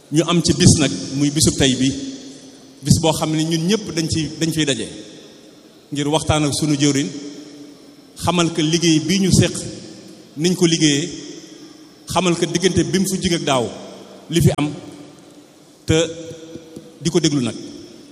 ñu am ci bis nag muy bisub tey bi bis boo xam ne ñun ñëpp dañ ci dañ fiy daje ngir waxtaan ak sunu jëwriñ xamal ko liggéey bii ñu séq niñ ko liggéeyee xamal ko diggante bi mu fi jóge ak daaw li fi am te di ko déglu nag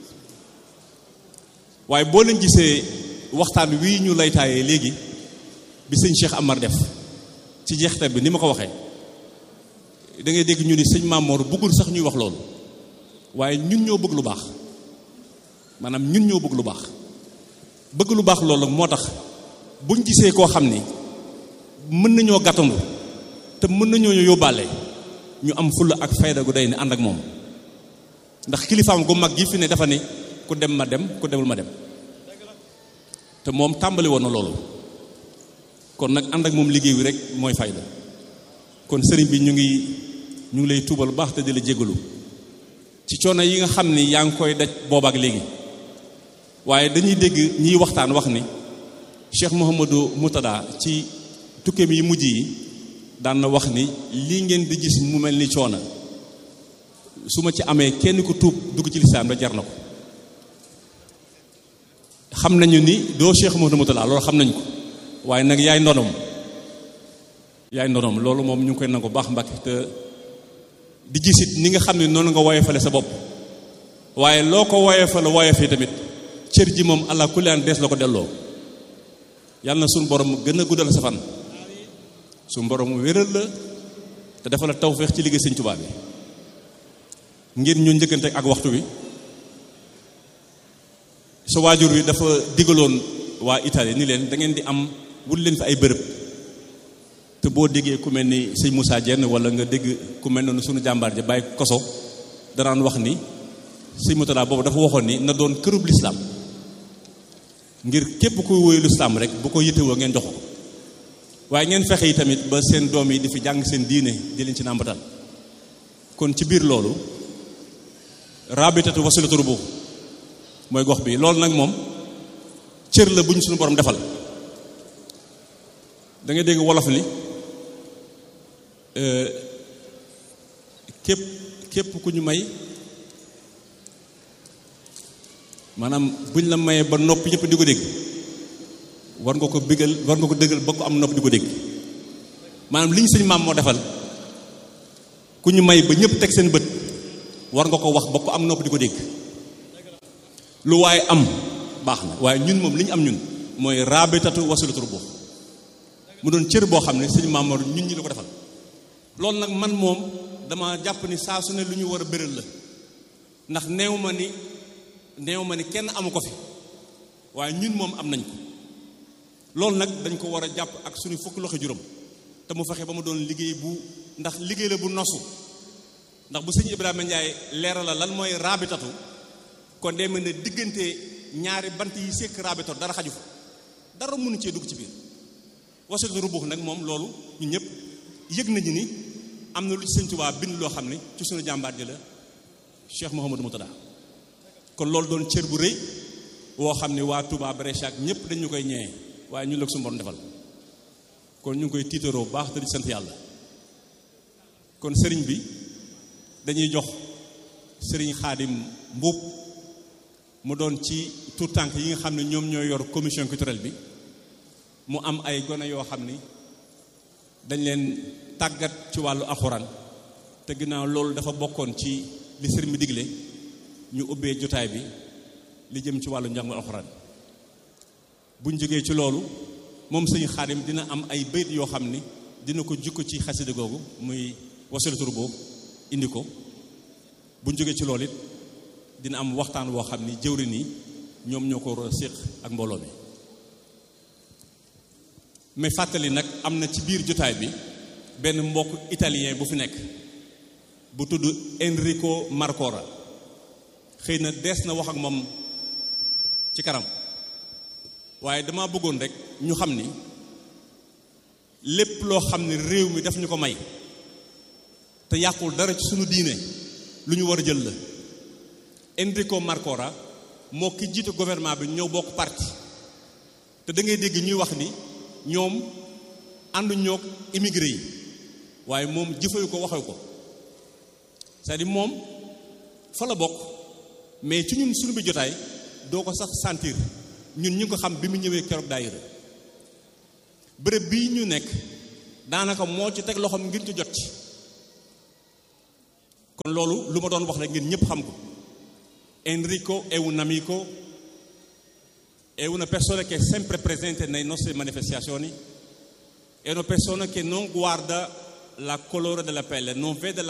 waaye boo leen gisee waxtaan wii ñu laytaayee léegi bi sëñ Cheikh Amar def ci jeexte bi ni ma ko waxee da ngay dégg ñu ni sëñ Mamoor bëggul sax ñuy wax loolu waaye ñun ñoo bëgg lu baax maanaam ñun ñoo bëgg lu baax bëgg lu baax loolu moo tax buñ gisee koo xam ni mën nañoo gàttandu te mën nañoo yóbbaale ñu am fulla ak fayda gu day ni ànd ak moom ndax kilifaam gu mag gi fi ne dafa ni ku dem ma dem ku demul ma dem te moom tàmbali woon na loolu kon nag ànd ak moom liggéey wi rek mooy fayda kon sëriñ bi ñu ngi ñu ngi lay tuubal baax te di la jégalu ci coono yi nga xam ni yaa ngi koy daj boobaak léegi waaye dañuy dégg ñiy waxtaan wax ni Cheikh Mouhamadou Moutada ci tukkeem yi mujj yi daan na wax ni lii ngeen di gis mu mel ni coono su ma ci amee kenn ku tuub dugg ci lislaam da jar na ko xam nañu ni doo Cheikh Mouhamadou Moutada loolu xam nañu ko waaye nag yaay ndonom yaay ndonom loolu moom ñu ngi koy nangu baax mbàkk te di gisit ni nga xam ne noonu nga woyefale sa bopp waaye loo ko woyefale woyefe tamit cër ji moom allah kulli an dees la ko delloo yàlla na suñu borom gën a guddal sa fan suñu borom wéral la te dafa la tawféex ci liggéey sëñ Tuubaa bi ngir ñu njëkkante ak waxtu wi sa waajur wi dafa digaloon waa Italie ni leen da ngeen di am wut leen fi ay bërëb te boo déggee ku mel ni sëñ Moussa Dieng wala nga dégg ku mel noonu sunu jàmbaar ja bàyyi koso danaan wax ni sëñ Moutada boobu dafa waxoon ni na doon kërub lislaam ngir képp kuy woyu lislaam rek bu ko yëttewoo ngeen jox ko waaye ngeen fexe yi tamit ba seen doom yi di fi jàng seen diine di leen ci nàmbatal kon ci biir loolu rabitatu wasilatu rubu mooy gox bi loolu nag moom cër la bu ñu suñu borom defal da ngay dégg wolof ni képp képp ku ñu may maanaam buñ la mayee ba noppi ñëpp di ko dégg war nga ko bégal war nga ko dëggal ba ko am nopp di ko dégg maanaam li ñu sëñ maam moo defal ku ñu may ba ñëpp teg seen bët war nga ko wax ba ko am nopp di ko dégg lu waaye am baax na waaye ñun moom li ñu am ñun mooy raabitatu wasilatu rubu mu doon cër boo xam ne sëñ Mamoor ñun ñi la ko defal loolu nag man moom dama jàpp ni saa su ne lu ñu war a bëral la ndax neew ma ni neew ma ni kenn amu ko fi waaye ñun moom am nañ ko loolu nag dañ ko war a jàpp ak suñu fukki loxo juróom te mu fexe ba mu doon liggéey bu ndax liggéey la bu nosu ndax bu sëñ Ibrahima Ndiaye leeral la lan mooy raabitatu kon day mel ne diggante ñaari bant yi sekk raabitatu dara xaju fa dara mënu cee dugg ci biir wasilatu rubuux nag moom loolu ñu ñëpp yëg nañu ni am na lu ci sëñ Tuubaa bind loo xam ne ci suñu jàmbaar ji la Cheikh Mouhamadou Moutada kon loolu doon cër bu rëy woo xam ne waa Touba Brescia ak ñëpp dañu koy ñëwee waaye ñun la ko suñu borom defal kon ñu ngi koy tiitaroo baax te di sant yàlla kon sëriñ bi dañuy jox sëriñ Xaadim Mbuub mu doon ci tout tànk yi nga xam ne ñoom ñooy yor commission culturelle bi mu am ay gone yoo xam ni dañ leen tàggat ci wàllu alxuraan te ginnaaw loolu dafa bokkoon ci li sëriñ bi digle ñu ubbee jotaay bi li jëm ci wàllu njàngu alxuraan buñ jógee ci loolu moom sëñ Xaadim dina am ay bayt yoo xam ni dina ko jukko ci xasida googu muy wasilatu rubuux indi ko buñ jógee ci loolu it dina am waxtaan woo xam ni jëwrin yi ñoom ñoo ko war a séq ak mbooloo mi mais fàttali nag am na ci biir jotaay bi benn mbokk italien bu fi nekk bu tudd Enrico Marcora xëy na dees na wax ak moom ci kanam waaye dama bëggoon rek ñu xam ni lépp loo xam ne réew mi daf ñu ko may te yàqul dara ci sunu diine lu ñu war a jël la Enrico Marcora moo ki jiite gouvernement bi ñëw bokk parti te da ngay dégg ñuy wax ni ñoom àndu ñoog immigré yi waaye moom jëfewu ko waxewu ko c'est-à-dire moom fa la bokk mais ci ñun suñu bi jotaay doo ko sax sentir ñun ñu ko xam bi mu ñëwee keroog daayira bërëb bii ñu nekk daanaka moo ci teg loxoom ngir ci jot ci kon loolu lu ma doon wax rek ngir ñëpp xam ko Enrico è un amico è una persona che è sempre presente nelle nostre manifestazioni è una persona che non guarda la colore della pelle non vede la